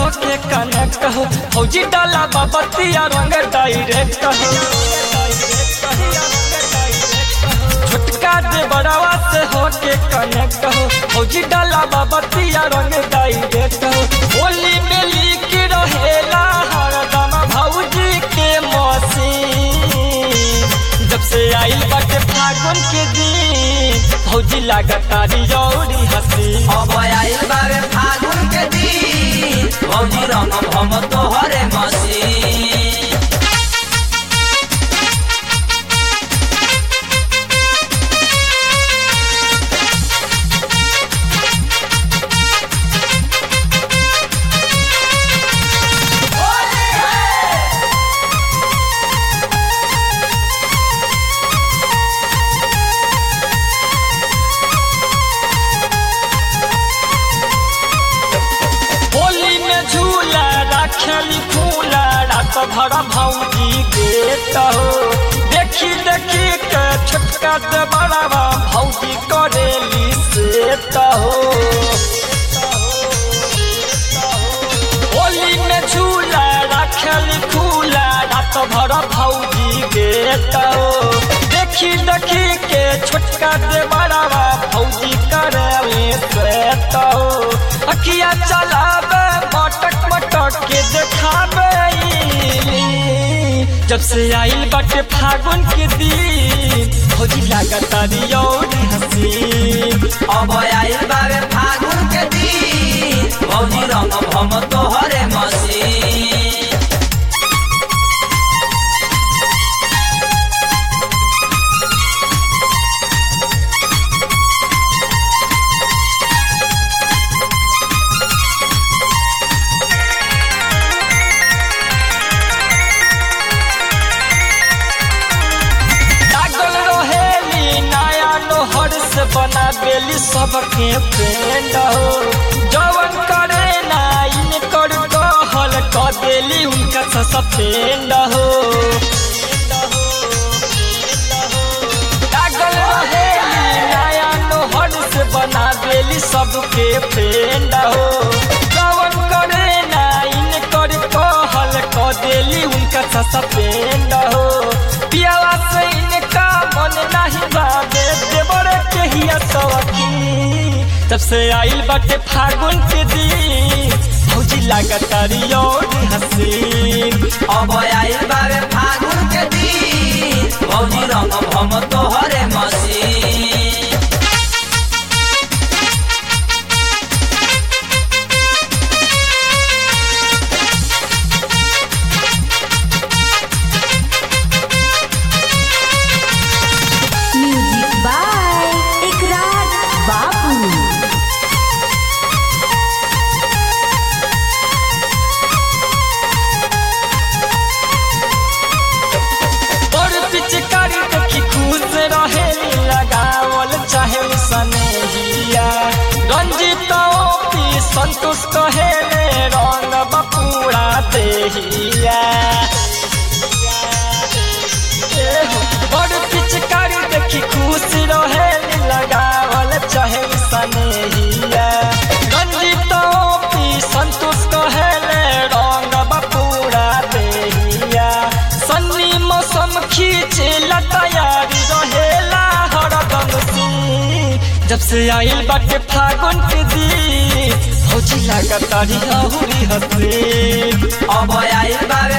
होके कनेक्ट हो फौजी डाला बाबतिया रंग डायरेक्ट हो छोटका दे बड़ावा से होके कनेक्ट हो फौजी डाला बाबतिया रंग डायरेक्ट हो होली में लिख रहेला हरदम भौजी के मसीन जब से आइल बाटे फागुन के दिन भौजी लागतारी जौरी हसी अब आइल बावे फागुन के दिन भौजी रंग हम तोहरे मसीन होली में झूला रखली फूला रात भर भौजी देत हो देखी देखी के छोटका से बड़ावा भौजी करेली सेत हो होली में झूला रखली फूला रात भर भौजी देत हो देखी देखी के छोटका से बड़ावा भौजी करेली सेत हो अखिया चलावे मटक मटक के देखावे जब से आइल बाटे फागुन के दिन भौजी लागता रियौरी हसीन अब आइल बावे फागुन के दिन भौजी रंग हम तोहरे मसीन लागल रहेली नया नोहर से बना बेली सबके फ्रेंड हो जवन करे ना इनकर कहल क देली उनका सस्पेंड हो लागल रहेली नया नोहर से बना देली सबके फ्रेंड हो जवन करे ना इनकर कहल क देली उनका सस्पेंड हो पियावा से इनका मन नहीं बाबे देवर के ही सवकी तब से आइल बाटे फागुन के दिन भौजी लागता रियौरी हसीन अब आइल बावे फागुन के दिन भौजी रंग हम तोहरे मसीन म्यूजिक बाय इकरार बाबू और पिचकारी देखी खुश रहे लगावल चाहे सनेहिया रंजित पी संतोष कहे रंग बपूरा देहिया और पिचकारी देखी खुश रहे लगावल चाहे सनेहिया रंजित पी संतोष कहे रंग बपूरा देहिया सन्नी मौसम खींचे तैयारी रहेला हरदम सिंह जब से आइल बाटे फागुन के दिन भौजी लागता रियौरी हसीन अब आइल बावे